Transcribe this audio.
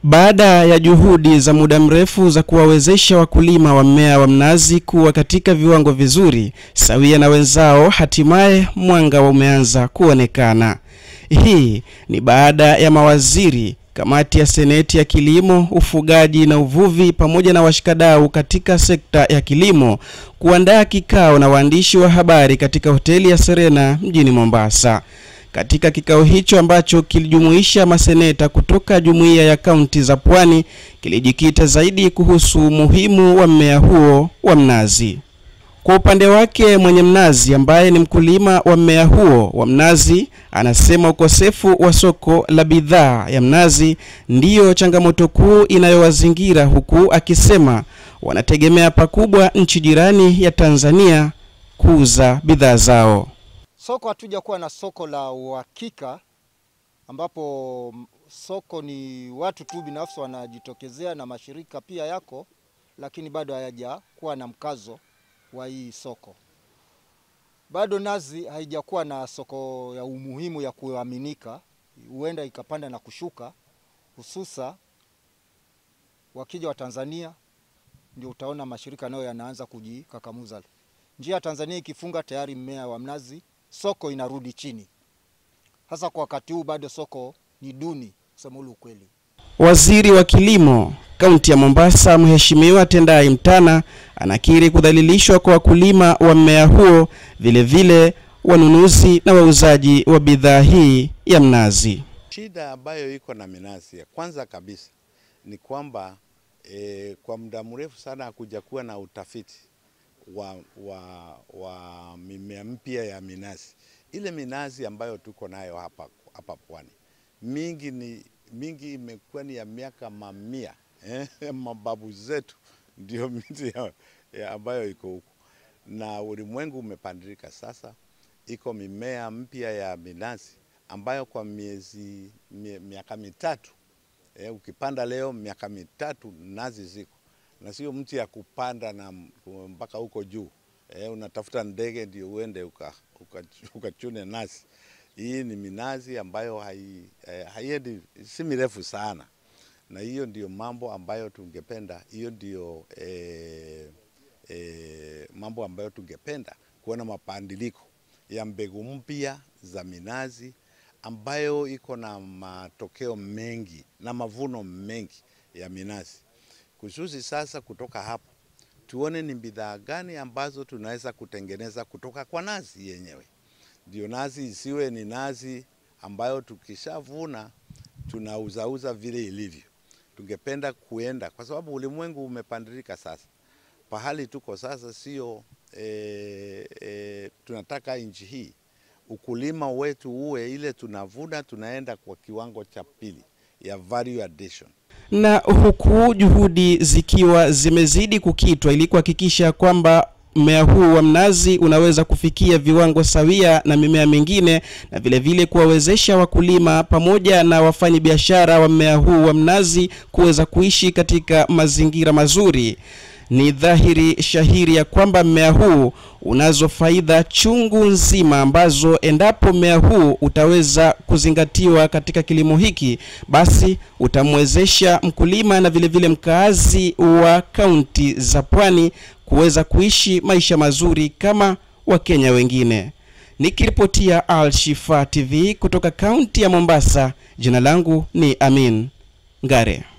Baada ya juhudi za muda mrefu za kuwawezesha wakulima wa mmea wa mnazi kuwa katika viwango vizuri sawia na wenzao, hatimaye mwanga umeanza kuonekana. Hii ni baada ya mawaziri, kamati ya seneti ya kilimo, ufugaji na uvuvi pamoja na washikadau katika sekta ya kilimo kuandaa kikao na waandishi wa habari katika hoteli ya Serena mjini Mombasa. Katika kikao hicho ambacho kilijumuisha maseneta kutoka jumuiya ya kaunti za Pwani, kilijikita zaidi kuhusu umuhimu wa mmea huo wa mnazi. Kwa upande wake, mwenye mnazi ambaye ni mkulima wa mmea huo wa mnazi anasema ukosefu wa soko la bidhaa ya mnazi ndiyo changamoto kuu inayowazingira, huku akisema wanategemea pakubwa nchi jirani ya Tanzania kuuza bidhaa zao. Soko hatuja kuwa na soko la uhakika, ambapo soko ni watu tu binafsi wanajitokezea na mashirika pia yako, lakini bado hayaja kuwa na mkazo wa hii soko. Bado nazi haijakuwa na soko ya umuhimu ya kuaminika, huenda ikapanda na kushuka, hususa wakija wa Tanzania, ndio utaona mashirika nayo yanaanza kujikakamuza. Njia ya Tanzania ikifunga tayari mmea wa mnazi soko inarudi chini. Hasa kwa wakati huu bado soko ni duni, kusema ule ukweli. Waziri wa Kilimo kaunti ya Mombasa, Mheshimiwa Tendai Mtana anakiri kudhalilishwa kwa wakulima wa mmea huo, vile vile wanunuzi na wauzaji wa bidhaa hii ya mnazi. Shida ambayo iko na minazi ya kwanza kabisa ni kwamba e, kwa muda mrefu sana hakuja kuwa na utafiti wa, wa, wa mimea mpya ya minazi. Ile minazi ambayo tuko nayo hapa, hapa pwani mingi ni mingi imekuwa ni ya miaka mamia eh, mababu zetu ndio miti ya, ya ambayo iko huku, na ulimwengu umepandilika sasa. Iko mimea mpya ya minazi ambayo kwa miezi mie, miaka mitatu eh, ukipanda leo miaka mitatu nazi ziko na sio mti ya kupanda na mpaka huko juu eh, unatafuta ndege ndio uende ukachune uka, uka nazi. Hii ni minazi ambayo hai, eh, haiendi si mirefu sana, na hiyo ndio mambo ambayo tungependa, hiyo ndio eh, eh, mambo ambayo tungependa kuona mapandiliko ya mbegu mpya za minazi ambayo iko na matokeo mengi na mavuno mengi ya minazi kususi sasa kutoka hapo tuone ni bidhaa gani ambazo tunaweza kutengeneza kutoka kwa nazi yenyewe. Ndio nazi isiwe ni nazi ambayo tukishavuna tunauzauza vile ilivyo. Tungependa kuenda, kwa sababu ulimwengu umepandilika sasa. Pahali tuko sasa sio e, e, tunataka nchi hii ukulima wetu uwe ile tunavuna tunaenda kwa kiwango cha pili ya value addition na huku juhudi zikiwa zimezidi kukitwa ili kuhakikisha kwamba mmea huu wa mnazi unaweza kufikia viwango sawia na mimea mingine na vile vile kuwawezesha wakulima pamoja na wafanyabiashara wa mmea huu wa mnazi kuweza kuishi katika mazingira mazuri. Ni dhahiri shahiri ya kwamba mmea huu unazo faida chungu nzima ambazo endapo mmea huu utaweza kuzingatiwa katika kilimo hiki, basi utamwezesha mkulima na vile vile mkaazi wa kaunti za Pwani kuweza kuishi maisha mazuri kama Wakenya wengine. Nikiripotia Al Shifa TV kutoka kaunti ya Mombasa, jina langu ni Amin Ngare.